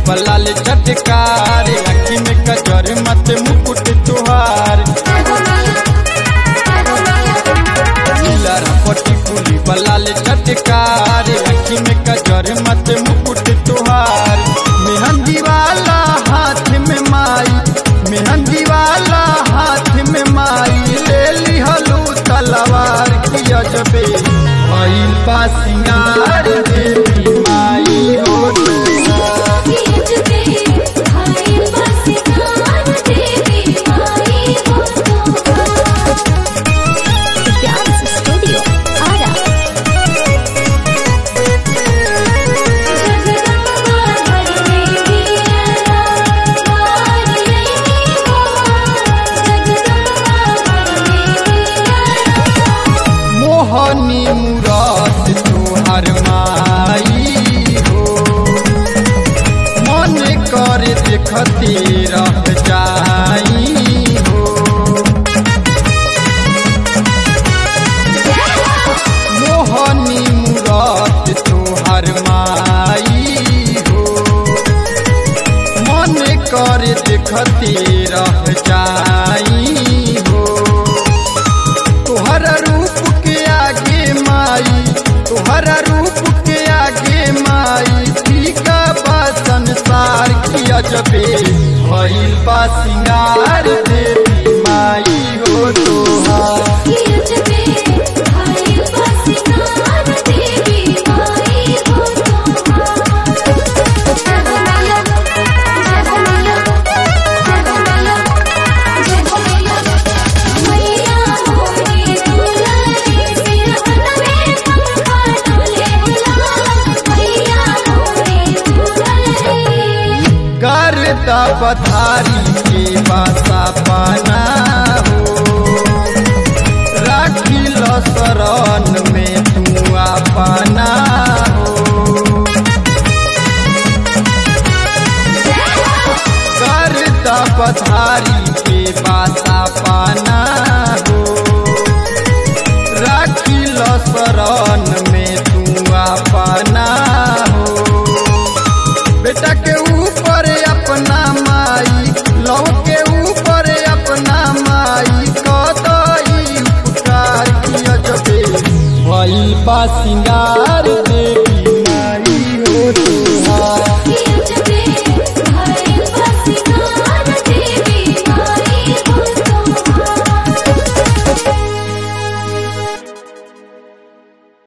बलाल चटकार अखी में कजर मत मुकुट तुहार नीलर पटी कुली बलाल चटकार अखी में कजर मत मुकुट तुहार मेहंदी वाला हाथ में माई मेहंदी वाला हाथ में माई ले लिहलू तलवार की अजबे भइल बा सिंगार देवी माई हो तुहार। Dance Studio Ara. मोहनी मुराद तुहर माई हो मन कर देखते रह जाई हो मोहनी मुराद तुहर माई हो मन कर देखते रह जाई हो तुहरा रूप के आगे माई तुहरा रूप के आगे माई फीका बा संसार की अजबे भइल बा सिंगार देवी माई हो तोहार करता पथारी के बासा पाना हो राखी लो शरण में तू अपना हो करता पथारी के बासा पाना हो राखी लो शरण में तू अपना हो बेटा के ऊपर अपना माई लव के ऊपर अपना माई कदई उपकार किया जबे भइल बा सिंगार